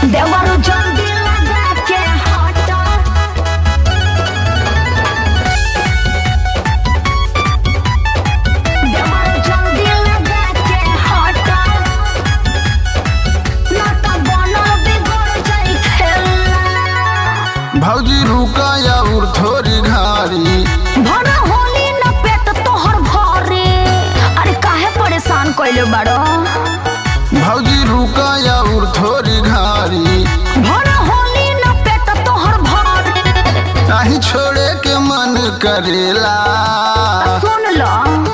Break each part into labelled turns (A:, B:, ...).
A: देवरू जल्दी लगा के हटा देवरू जल्दी लगा के हटा ना तो बनल बिगड़ जाई खेला
B: भौजी रुका या उर थोड़ी घारी
A: भरा होली न पेट तोहर भरे अरे काहे परेशान कइले बाड़ो
B: भौजी रुका या उर थोड़ी घारी
A: भरा होली न पेट तोहर भरे
B: नाही छोड़े के मन करेला
A: सुन लो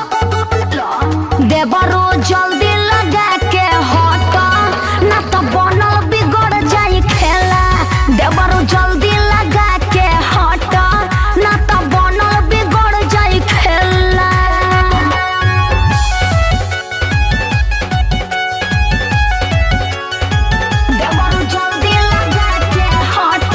A: देवरो जल्दी लगा के हट ना तो बनल बिगड़ जाई खेला देवरो जल्दी लगा के हट ना तो बनल बिगड़ जाई खेला देवरो जल्दी लगा के हट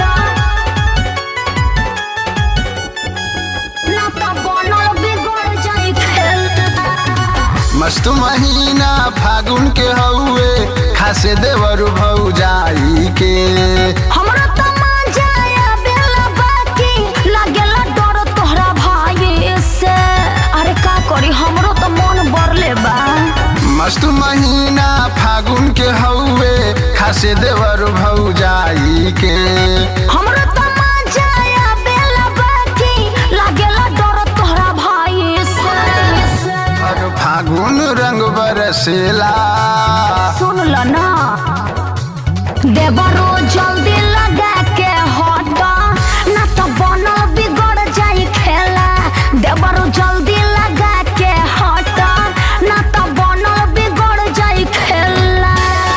A: ना तो बनल बिगड़ जाई खेला
B: मस्त महीना फागुन के हउए खासे देवर भौजाई के
A: हमरा त मजा आवेला बाकी लागेला डर तोहरा भाई से अरे का करी हमरो त मन बरले बा
B: मस्त महीना फागुन के हउए खासे देवर भौजाई के
A: हमरा त मजा आवेला बाकी लागेला डर तोहरा भाई से
B: और फागुन रंग बरसेला
A: सुन ल ना देवरो जल्दी लगा के हट ना तो बनल बिगड़ जाई खेला देवरो जल्दी लगा के हट ना तो बनल बिगड़ जाई खेला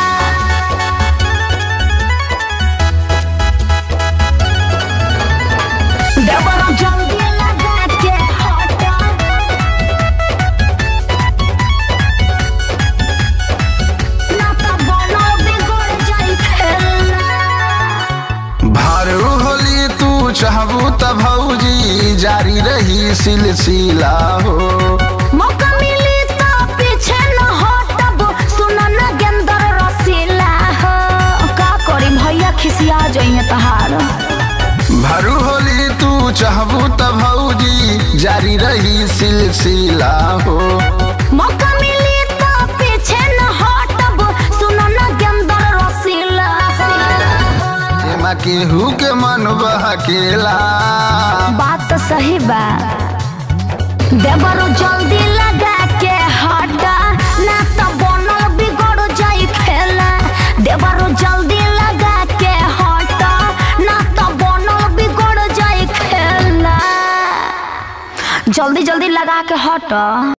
A: देवरो जल्दी लगा के हट ना तो बनल बिगड़ जाई खेला
B: भारू होली तू चाहबू त भौजी जारी रही सिलसिला हो
A: मौका मिली तो पीछे न हटब सुन न गेंदर रसीला हो का करी भैया खिसिया जइए तहार
B: भारू होली तू चाहबू त भौजी जारी रही सिलसिला हो
A: मौका मिली तो पीछे न हटब सुन न गेंदर रसीला
B: एमा केहू के मन बहकेला
A: बात तो सही बा देवरो जल्दी लगा के हटा ना तो बनल बिगड़ जाई खेला देवरो जल्दी लगा के हटा ना तो बनल बिगड़ जाई खेला जल्दी जल्दी लगा के हटा